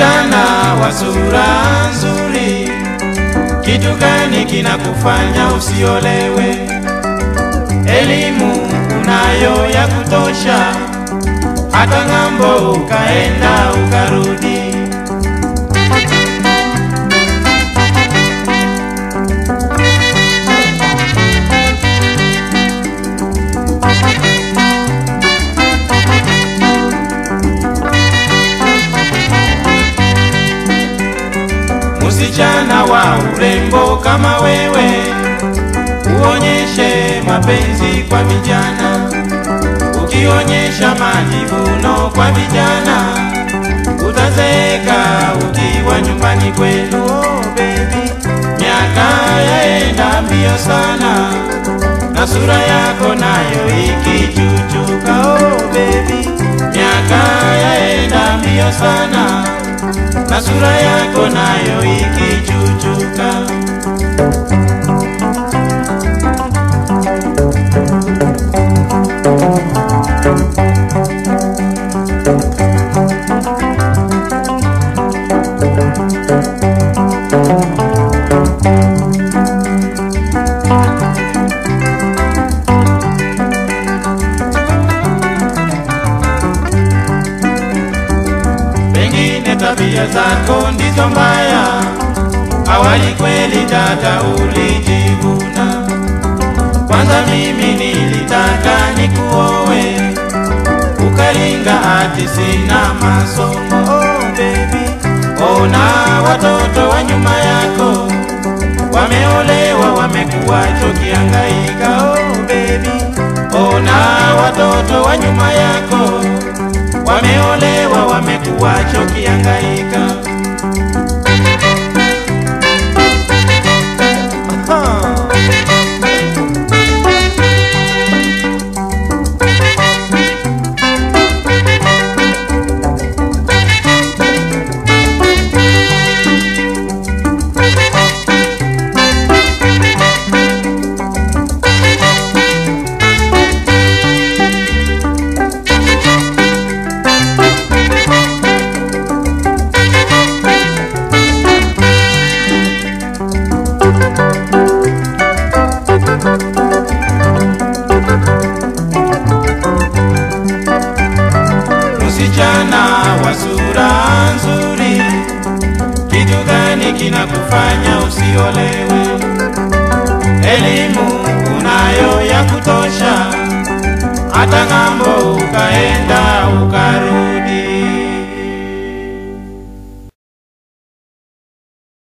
Msichana wa sura nzuri, kitu gani kinakufanya usiolewe? Elimu unayo ya kutosha, hata ng'ambo ukaenda ukarudi. Msichana wa urembo kama wewe, uonyeshe mapenzi kwa vijana. Ukionyesha majivuno kwa vijana, utazeeka ukiwa nyumbani kwenu. Oh, baby, miaka yaenda mbio sana na sura yako nayo ikichuchuka. Oh, baby, miaka yaenda mbio sana na sura yako nayo ikichuchuka. Pengine tabia zako ndizo mbaya, awali kweli dada ulijivuna. Kwanza mimi nilitaka nikuowe, ukaringa ati sina masomo. Oh baby, ona watoto wa nyuma yako wameolewa, wamekuwa chokiangaika. Oh baby, ona watoto wa nyuma yako wameolewa, wamekuwa chokiangaika. Msichana wa sura nzuri, kitu gani kinakufanya usiolewe? Elimu unayo ya kutosha, hata ng'ambo ukae